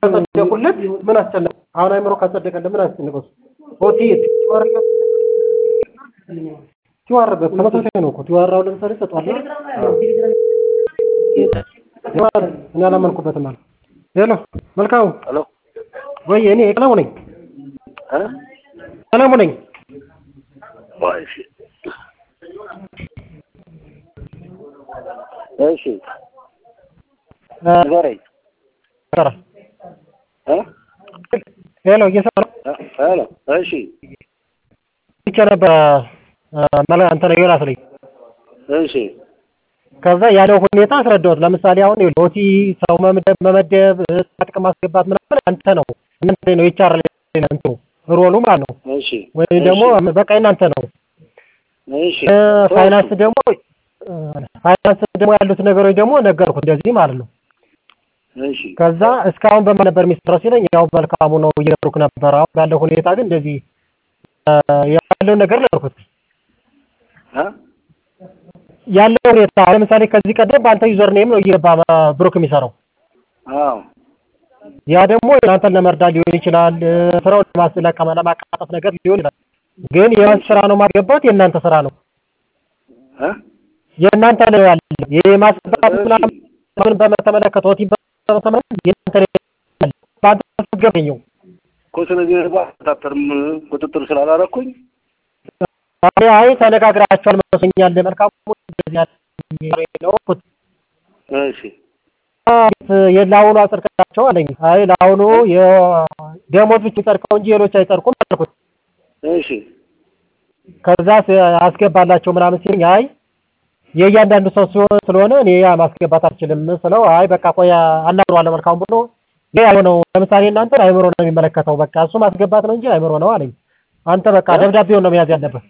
ካጸደቁለት ምን አስጨነቀው? አሁን አይምሮ ካጸደቀለት ምን አስጨነቀው? ኦቲ ቲዋር ተመሳሳይ ነው እኮ ቲዋር አሁን ለምሳሌ ሰጧለሁ እኔ አላመንኩበትም አለ። ሄሎ መልካሙ ሄሎ ወይ እኔ ቀለሙ ነኝ እ ቀለሙ ነኝ። ቆይ እሺ እሺ ንገረኝ ሰራ እ ሄሎ እየሰራ ሄሎ እሺ ብቻ ነበረ መላ አንተ ነው ዮናስ ነኝ። እሺ ከዛ ያለው ሁኔታ አስረዳሁት። ለምሳሌ አሁን ኦቲ ሰው መመደብ መመደብ ጥቅም ማስገባት ምናምን አንተ ነው እናንተ ነው ኤችአር ላይ እንትኑ ሮሉ ማለት ነው እሺ ወይም ደግሞ በቃ እናንተ ነው። እሺ ፋይናንስ ደግሞ ፋይናንስ ደግሞ ያሉት ነገሮች ደግሞ ነገርኩት እንደዚህ ማለት ነው። እሺ ከዛ እስካሁን በማን ነበር የሚሰራው ሲለኝ ያው መልካሙ ነው እየነገርኩህ ነበር። አሁን ባለው ሁኔታ ግን እንደዚህ ያለውን ነገር ነገርኩት። እ ያለው ሁኔታ ለምሳሌ ከዚህ ቀደም በአንተ ዩዘር ኔም ነው እየገባ ብሩክ የሚሰራው። አዎ ያ ደግሞ እናንተን ለመርዳት ሊሆን ይችላል፣ ስራውን ለማስለቀ ለማቃጠፍ ነገር ሊሆን ይችላል። ግን የማን ስራ ነው ማስገባት? የእናንተ ስራ ነው። እ የእናንተ ነው ያለ የማስገባት ምናምን ምን በተመለከተ ወቲ በተመለከተ የእናንተ ነው ያለ በአንተ አስገበኘው እኮ ስለዚህ ባታተርም ቁጥጥር ስላላረኩኝ አይ አይ ተነጋግራቸዋል መስሎኛል። መልካሙ እንደዚህ ያለ ነው እኮ እሺ የለአሁኑ አጽድቃቸው አለኝ። አይ ለአሁኑ የደሞዝ ብቻ ይጸድቀው እንጂ ሌሎች አይጸድቁም አልኩት። እሺ ከዛ አስገባላቸው ምናምን ሲለኝ አይ የእያንዳንዱ ሰው ሲሆን ስለሆነ እኔ ያ ማስገባት አልችልም ስለው አይ በቃ ቆይ አናግረዋለሁ መልካሙ ብሎ ይሄ ነው። ለምሳሌ እናንተ አይምሮ ነው የሚመለከተው በቃ እሱ ማስገባት ነው እንጂ አይምሮ ነው አለኝ። አንተ በቃ ደብዳቤውን ነው መያዝ ያለብህ።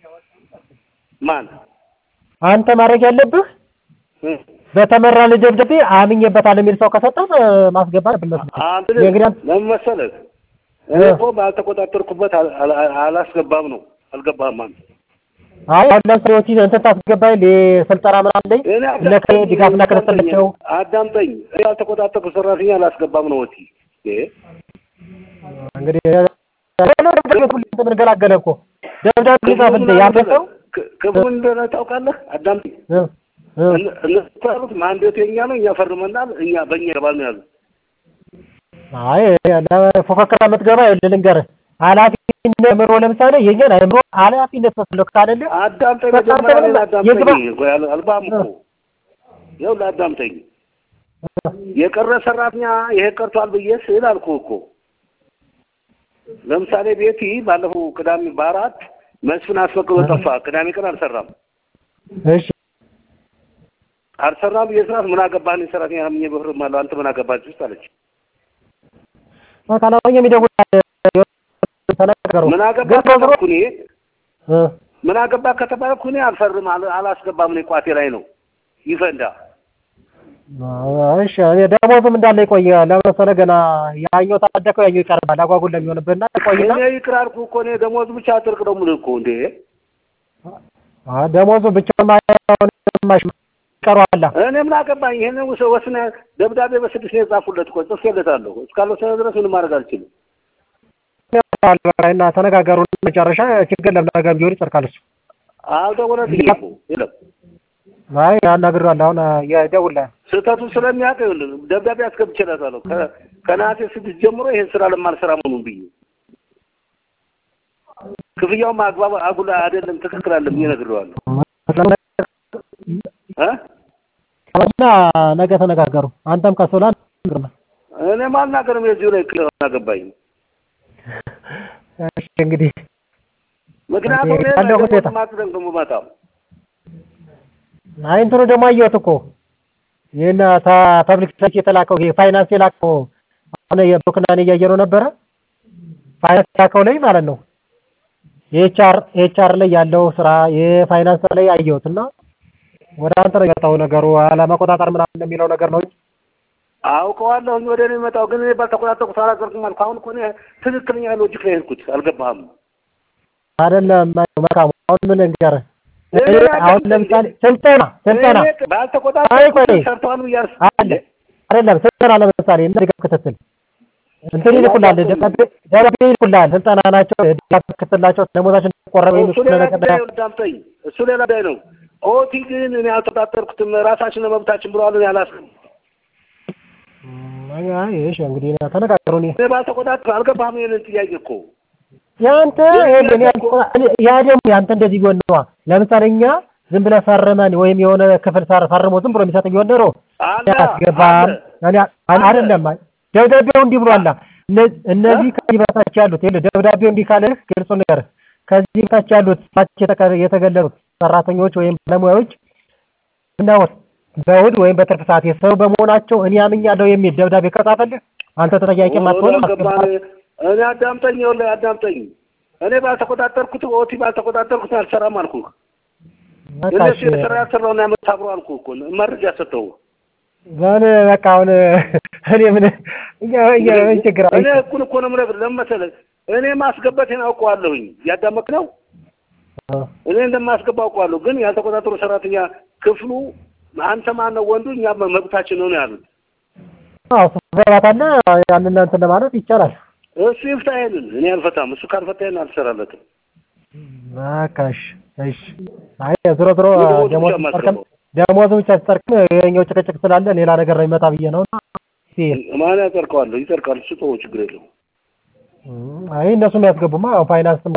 ማን አንተ ማድረግ ያለብህ እ በተመራ ደብዳቤ አምኜበታለሁ የሚል ሰው ከሰጠህ ማስገባት ብለህ አንተ እንግዲህ ለምን መሰለህ እኔ እኮ ባልተቆጣጠርኩበት አል- አል- አላስገባም ነው አልገባህም አንተ አይ አሁን ለምሳሌ ወቲ እንትን ታስገባኝ ስልጠና ምን አለኝ እኔ ለከ ድጋፍና ክትትላቸው አዳምጠኝ እኔ ያልተቆጣጠርኩ ሰራተኛ አላስገባም ነው ወቲ እ እንግዲህ ምን ገላገለ እኮ ደብዳቤ ጻፍልኝ ያለ ሰው ክ- ክብሩን እንደሆነ ታውቃለህ አዳምጠኝ እ እ እነ- እነሱ ያሉት ማንዴቱ የኛ ነው እኛ ፈርመናል እኛ በእኛ ይገባል ነው ያሉት አይ ለፉክክር የምትገባ ይኸውልህ ልንገርህ ኃላፊነት አእምሮ ለምሳሌ የኛን አእምሮ ኃላፊነት መስሎክ ካለልህ አዳምጠኝ በቃ መጀመሪያ አንተ እኔን ምንም አዳምጠኝ የግባ- ቆይ አል- አልባም እኮ ይኸውልህ አዳምጠኝ የቀረ ሰራተኛ ይሄ ቀርቷል ብዬ ስል አልኩህ እኮ ለምሳሌ ቤቲ ባለፈው ቅዳሜ በአራት መስፍን አስፈቅዶ ጠፋ ቅዳሜ ቀን አልሰራም እሺ አልሰራም ብዬ ስራት ምን አገባህ እኔ ሰራተኛ አምኜ ብህርም አለው አንተ ምን አገባህ ውስጥ አለች ካላወኝ የሚደውል ተነገሩ ምን አገባህ ግን በዝሮ ከተባልኩ እኔ እ ምን አገባህ ከተባልኩ እኔ አልፈርም አል- አላስገባም እኔ ቋቴ ላይ ነው ይፈንዳ እሺ እኔ ደሞዝም እንዳለ ይቆይ ለመሰለ ገና ያኛው ታደከው ያኛው ይቀርባል አጓጉል ለሚሆንብህና ይቆይና እኔ ይቅር አልኩህ እኮ እኔ ደሞዝ ብቻ አጥርቅ ነው የምልህ እኮ እንዴ አ ደሞዙ ብቻውን ማይሆን ይቀረዋል እኔ ምን አገባኝ ይሄን ውሰ ወስነ ደብዳቤ በስድስት ነው የጻፉለት እኮ ጽፌለታለሁ እስካልወሰነ ድረስ ምንም ማድረግ አልችልም እና ተነጋገሩ መጨረሻ ችግር ለምናገር ቢሆን ይጸድቃል እሱ አልደወለልኝም እኮ የለም አይ አናግሬዋለሁ አሁን የደውልልሃል ስህተቱን ስለሚያውቅ ይኸውልህ ደብዳቤ አስገብቼለታለሁ ከ- ከነሐሴ ስድስት ጀምሮ ይሄን ስራ ለማልሰራ መሆኑን ብዬ ክፍያውም አግባብ አጉላ አይደለም ትክክል አለ ብዬ ነግሬዋለሁ እ እና ነገ ተነጋገሩ አንተም ከሶላ እኔም አልናገርም የዚሁ ላይ ክል አገባኝ እሺ እንግዲህ ምክንያቱም እኔ ያለው ሁኔታ ማቅደም ነው የምመጣው አይ እንትኑ ደግሞ አየሁት እኮ ይህን ፐብሊክ ሰርች የተላከው ይሄ ፋይናንስ የላከው አሁን የብሩክና እኔ እያየነው ነበረ ፋይናንስ የላከው ላይ ማለት ነው የኤችአር ኤችአር ላይ ያለው ስራ የፋይናንስ ላይ አየሁት እና ወደ አንተ ነው የመጣው ነገሩ አለመቆጣጠር ምናምን የሚለው ነገር ነው እንጂ አውቀዋለሁኝ ወደ እኔ የመጣው ግን እኔ ባልተቆጣጠርኩት አላደርኩም አልኩህ። አሁን እኮ እኔ ትክክለኛ ሎጂክ ላይ ሄድኩት። አልገባህም? አይደለም መልካሙ አሁን ምን ልንገርህ እኔ አሁን ለምሳሌ ስልጠና ስልጠና እኔ አይ ባልተቆጣጠርኩት ቆይ ሰርተዋል ብያለሁ። አለ አይደለም ስልጠና ለምሳሌ እና ድጋፍ ክትትል እንትን ይልኩላል፣ ደብዳቤ ደብዳቤ ይልኩላል። ስልጠና ናቸው ድጋፍ ክትላቸው ደሞዛቸው ቆረበ እሱ ሌላ ጉዳይ ነው። ዳምጠኝ እሱ ሌላ ጉዳይ ነው። ኦቲ ግን እኔ አልተቆጣጠርኩትም። ራሳችን መብታችን ብለዋል። እኔ አላስብም። እሺ እንግዲህ ተነጋገሩ። እኔ እኔ ባልተቆጣጠር አልገባህም። ይሄንን ጥያቄ እኮ ያንተ ያ ደግሞ ያንተ እንደዚህ ቢሆን ነዋ። ለምሳሌ እኛ ዝም ብለህ ፈርመን ወይም የሆነ ክፍል ፈርሞ ዝም ብሎ የሚሰጥ ቢሆን ኖሮ አያስገባም። አይደለም ደብዳቤው እንዲህ ብሏላ። እነዚህ ከዚህ በታች ያሉት ይኸውልህ፣ ደብዳቤው እንዲህ ካለህ ግልጹ ነገር ከዚህ በታች ያሉት ታች የተገለሉት ሰራተኞች ወይም ባለሙያዎች እናወር በእሑድ ወይም በትርፍ ሰዓት የሰሩ በመሆናቸው እኔ አምኛለሁ የሚል ደብዳቤ ከጻፈልህ አንተ ተጠያቂ አትሆንም። እኔ አዳምጠኝ፣ ይኸውልህ አዳምጠኝ። እኔ ባልተቆጣጠርኩት ኦቲ ባልተቆጣጠርኩት አልሰራም አልኩህ። እነሱ የሰራ ያልሰራውን ያመት አብሮ አልኩህ እኮ መረጃ ሰጠው። ዛን በቃ አሁን እኔ ምን ምን ችግር አለ? እኔ እኩል እኮ ነው የምነግርህ። ለምን መሰለህ እኔ ማስገባቴን አውቀዋለሁኝ። ያዳመቅ ነው እኔ እንደማስገባ አውቀዋለሁ። ግን ያልተቆጣጠሩ ሰራተኛ ክፍሉ አንተ ማን ነው ወንዱ፣ እኛ መብታችን ነው ነው ያሉት። አዎ ሰራታና ያንን እንትን ለማለት ይቻላል። እሱ ይፍታ ይሄንን፣ እኔ አልፈታም። እሱ ካልፈታ ይሄን አልሰራለትም። በቃ እሺ፣ እሺ። አይ ዞሮ ዞሮ ደሞዝ ጨርቅም ደሞዝ ብቻ ሲጠርቅም የኛው ጭቅጭቅ ስላለ ሌላ ነገር ነው ይመጣ ብዬ ነው። ማን ያጸድቀዋል? ይጸድቃል። እሱ ተወው፣ ችግር የለውም። አይ እነሱ የሚያስገቡማ ፋይናንስ